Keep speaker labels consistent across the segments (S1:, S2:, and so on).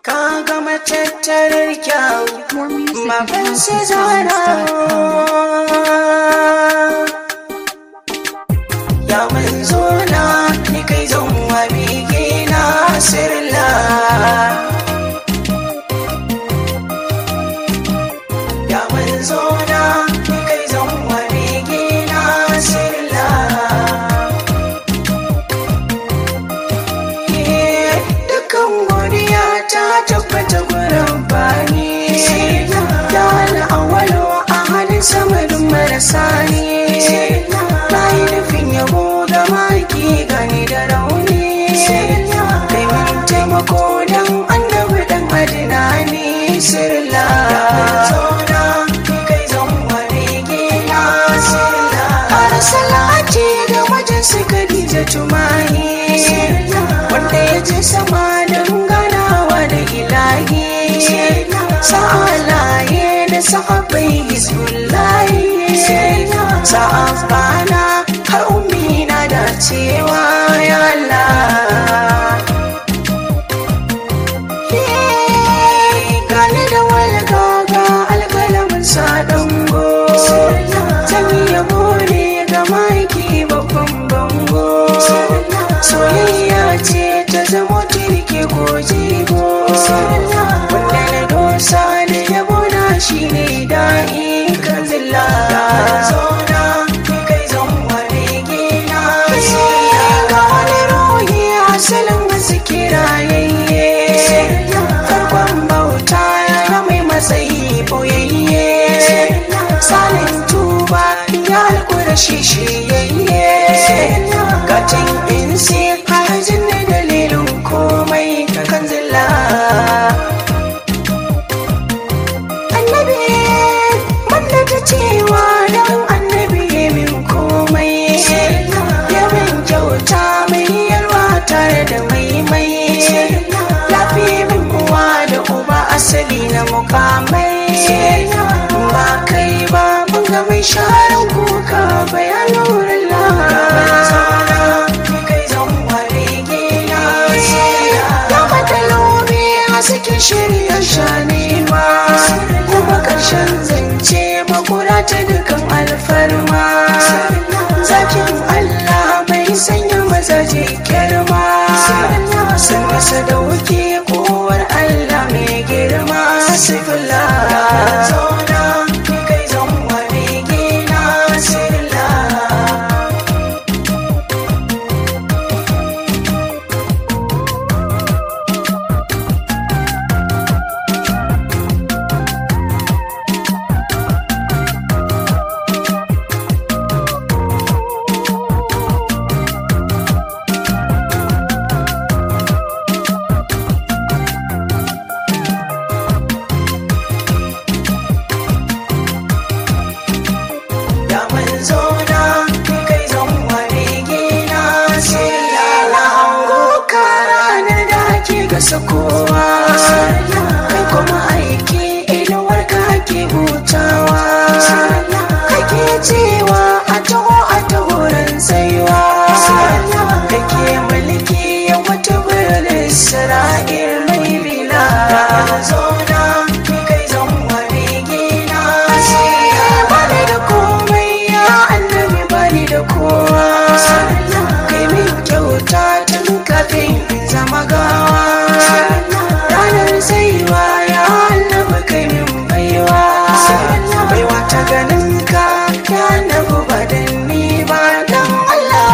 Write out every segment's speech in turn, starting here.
S1: ka gama tattarar kyau
S2: More music at
S1: magan sai zara
S2: houseofsongs.com.
S1: ya manzo na ni kai zan wa bege na sirla ya manzo na ni kai zan wa bege na sirla dukkan godiya ta tabbata gurin bani ya al'awalo a halin samarin marasa ne na yi nufin yabo ga maki gani da rauni kai min taimako don annabi dan adina ne sirla kai zan ware gina sirla ƙara salati ga wajen su Khadija tumani wanda ya je sama don ganawa da ilahi sa'alaye da sahabbai hizbullahi sa'afana har umina da cewa ya Allah gane da walga ga alkalamin sadango sami yabo ne ga maiki babban bango soyayya ce ta zama tirke ko jigo wanda na dosa da yabo na shi ne da'i kan zilla zauna kai zan ware gina ga wani ruhi asalin wasu kirayayye farkon bauta ya mai matsayi boyayye salin tuba ya alkura shi shiyayye gatin insi hajin da dalilin komai kan zilla annabi banda ta cewa don annabi ya min komai ya min kyauta mai yarwa tare da maimai lafi min uwa da uba asali na mukamai ba kai ba mun ga mai sharan kuka bayanin wurin Cikin shirya shanewa kuma ƙarshen zance makura ta dukan alfarma zakin Allah mai sanya mazaje girma sun masa da wuke kowar Allah mai girma sifila zauna kai zan ware gina sirla da manzo na kai zan ware gina sai lala hango ka ranar da ake gasa kowa kai kuma aiki inuwar ka ke hutawa kake cewa a taho a taho ran tsayuwa kake mulki ya wata birnin isra'il mai bila manzo na kai zan ware gina sai bani da komai ya annabi bani da kowa kai min kyauta tun kafin in zama gawa ranar saiwa ya annabi kai min baiwa baiwa ta ganin ka ya annabi ba dan ni ba dan Allah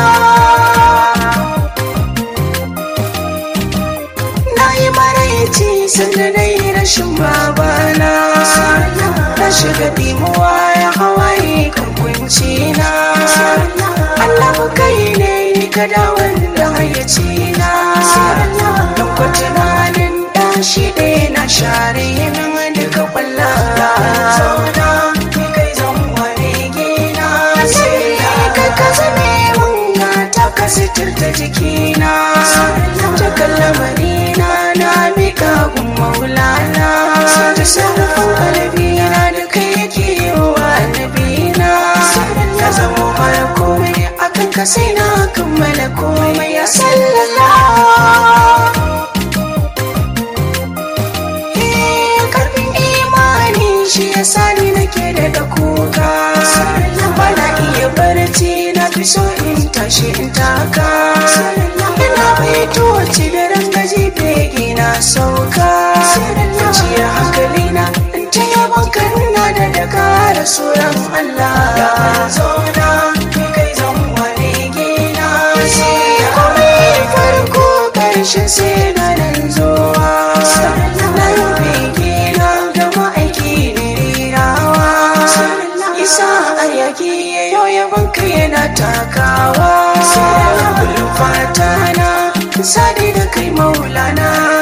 S1: na yi maraici sanda na yi rashin babana na shiga dimuwa ya hawaye kan kunci na annabu kai ne ka dawon da hayyaci na don kwa tunanin da shi ɗaya na share min duka kwalla zauna kai zan ware gina sai kai ka zame mun gata ka sitirta jikina ta kallamari na na mika gun maulana ta sarrafin kalbina da kai yake yi wa annabina ka zama mara komai akan ka sai na kammala komai ya sallala shi in taka ina baito wacce da rangaji bege na sauka ciyar hankali na in ta yaban karuna da daga rasuran Allah ya manzo na kai zan wani gina sai komai farko karshen sai na nan zuwa na yi bege na da ma'aiki ne rirawa isa a yaki yau yaban kai yana takawa kullum fata na sadi da kai maulana